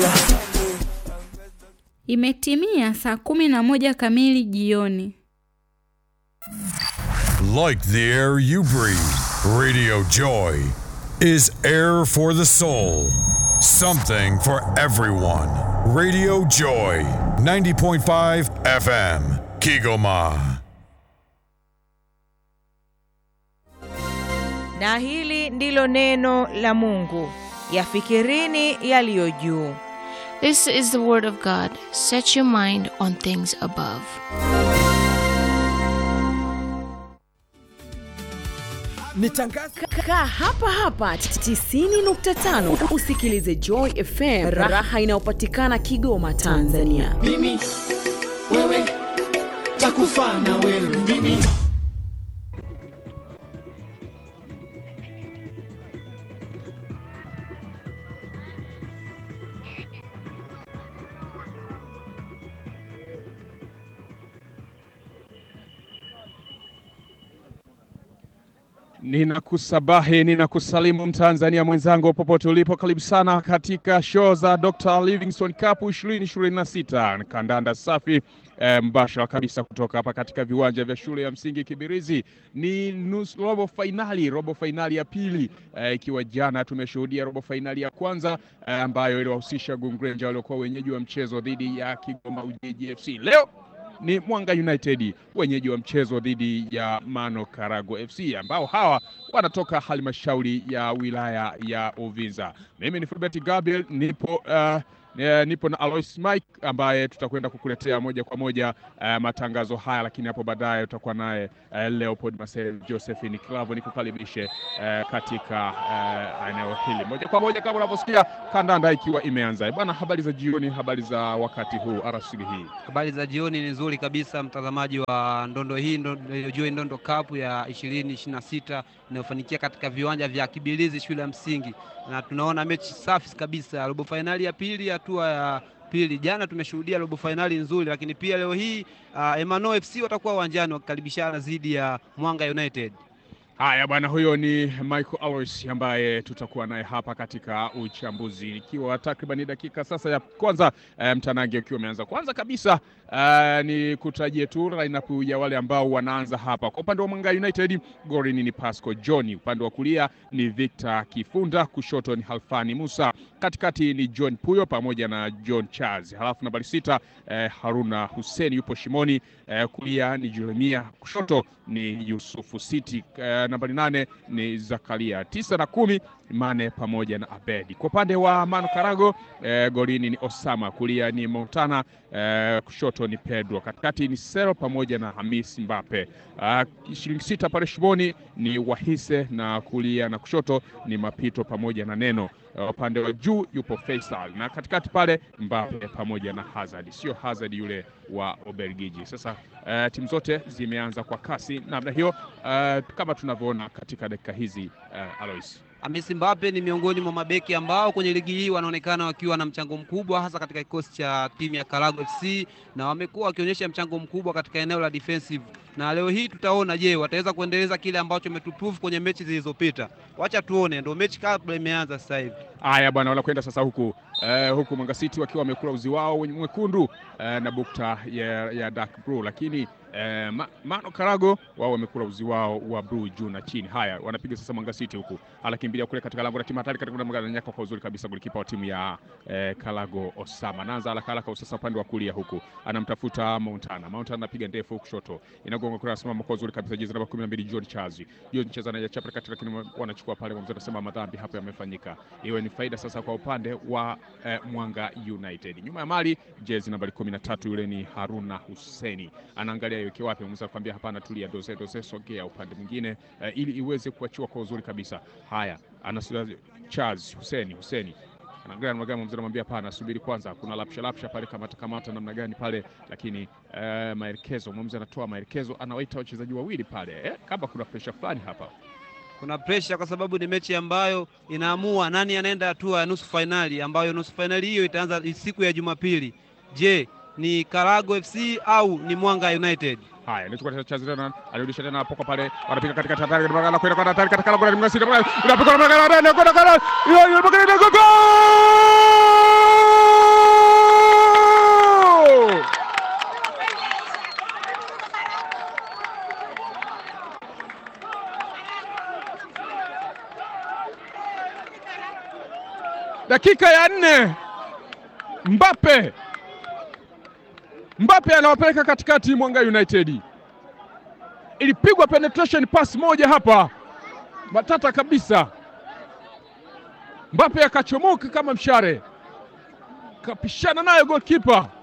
Lala. Imetimia saa kumi na moja kamili jioni. Like the air you breathe, Radio Joy is air for the soul. Something for everyone. Radio Joy, 90.5 FM, Kigoma. Na hili ndilo neno la Mungu, yafikirini yaliyo juu. This is the word of God. Set your mind on things above. Ni tangazo kaa hapa hapa 90.5 usikilize Joy FM raha inayopatikana Kigoma Tanzania. Mimi wewe takufa na wewe mimi Ninakusabahi, ninakusalimu Mtanzania mwenzangu popote ulipo, karibu sana katika show za Dr. Livingstone Cup 2026 kandanda safi eh, mbashara kabisa kutoka hapa katika viwanja vya shule ya msingi Kibirizi. Ni nusu robo fainali, robo fainali ya pili eh, ikiwa jana tumeshuhudia robo fainali ya kwanza eh, ambayo iliwahusisha Gungrenja waliokuwa wenyeji wa mchezo dhidi ya Kigoma Ujiji FC. Leo ni Mwanga United wenyeji wa mchezo dhidi ya Mano Karago FC ambao hawa wanatoka halmashauri ya wilaya ya Uvinza. Mimi ni Fulbert Gabriel, nipo uh, Eh, nipo na Alois Mike ambaye tutakwenda kukuletea moja kwa moja uh, matangazo haya, lakini hapo baadaye tutakuwa naye uh, Leopold Marcel Josephine Clavo nikukaribishe uh, katika uh, eneo hili moja kwa moja kama unavyosikia kandanda ikiwa imeanza. Bwana, habari za jioni, habari za wakati huu arasili hii. Habari za jioni ni nzuri kabisa, mtazamaji wa ndondo hii ndondo, Joy Ndondo Cup ya ishirini ishirini na sita inayofanikia katika viwanja vya Kibilizi shule ya msingi, na tunaona mechi safi kabisa, robo fainali ya pili, hatua ya pili. Jana tumeshuhudia robo fainali nzuri, lakini pia leo hii uh, Emmanuel FC watakuwa uwanjani wakikaribishana dhidi ya Mwanga United. Haya bwana, huyo ni Michael Alois ambaye tutakuwa naye hapa katika uchambuzi, ikiwa takriban dakika sasa ya kwanza eh, mtanange ukiwa umeanza. Kwanza kabisa eh, ni kutajie tu lineup ya wale ambao wanaanza hapa. Kwa upande wa Mwanga United, golini ni Pasco John, upande wa kulia ni Victor Kifunda, kushoto ni Halfani Musa, katikati ni John Puyo pamoja na John Charles, halafu nambari sita eh, Haruna Hussein yupo shimoni, eh, kulia ni Jeremia, kushoto ni Yusufu City eh, nambari nane ni Zakaria, tisa na kumi Mane pamoja na Abedi. Kwa upande wa Manu Karago eh, golini ni Osama, kulia ni Montana eh, kushoto ni Pedro, katikati ni Sero pamoja na Hamis Mbape. Uh, shilingi sita pale shimoni ni Wahise na kulia na kushoto ni Mapito pamoja na Neno. Uh, upande wa juu yupo Faisal na katikati pale Mbape pamoja na Hazard, sio Hazard yule wa Ubelgiji. Sasa uh, timu zote zimeanza kwa kasi namna hiyo, uh, kama tunavyoona katika dakika hizi uh, Alois. Hamisi Mbape ni miongoni mwa mabeki ambao kwenye ligi hii wanaonekana wakiwa na mchango mkubwa hasa katika kikosi cha timu ya Karago FC na wamekuwa wakionyesha mchango mkubwa katika eneo la defensive, na leo hii tutaona, je, wataweza kuendeleza kile ambacho wametuprove kwenye mechi zilizopita? Wacha tuone, ndio mechi kabla imeanza sasa hivi. Haya bwana, wanakwenda sasa huku eh, huku Mwanga City wakiwa wamekula uzi wao wenye mwekundu eh, na bukta ya, ya dark blue, lakini eh, ma, Mano Karago wao wamekula uzi wao wa blue juu na chini. Haya, wanapiga sasa Mwanga City huku, anakimbilia kule katika lango la timu hatari katika namna nyaka kwa uzuri kabisa, golikipa wa timu ya eh, Karago Osama naanza haraka haraka sasa upande wa kulia huku, anamtafuta Montana. Montana anapiga ndefu kushoto, inagonga kule, anasimama kwa uzuri kabisa, jezi namba 12 John Chazi. John Chazi anachapa kati, lakini wanachukua pale, mzee anasema madhambi hapo yamefanyika, iwe ni faida sasa kwa upande wa eh, Mwanga United. Nyuma ya mali jezi nambari 13 yule ni Haruna Huseni, anaangalia iweke wapi, mzee akwambia hapana, tulia, doze doze, sogea upande mwingine eh, ili iweze kuachiwa kwa uzuri kabisa. Haya, anasula Charles Huseni Huseni anaangalia namna gani, mzee anamwambia hapana, subiri kwanza, kuna lapsha lapsha pale, kamata kamata namna gani pale, lakini eh, maelekezo, mzee anatoa maelekezo, anawaita wachezaji wawili pale eh, kama kuna pressure fulani hapa kuna presha kwa sababu ni mechi ambayo inaamua nani anaenda hatua ya nusu fainali, ambayo nusu fainali hiyo itaanza siku ya Jumapili. Je, ni Karago FC au ni Mwanga United? Haya, anachukua Chazi tena, alirudisha tena hapo pale, wanapiga katika hatari, kwenda kwenda hatari katika lango la Mnasi, unapiga kwenda kwenda kwenda kwenda dakika ya nne. Mbappe Mbappe anawapeleka katikati Mwanga United. Ilipigwa penetration pass moja hapa matata kabisa. Mbappe akachomoka kama mshare, kapishana nayo goalkeeper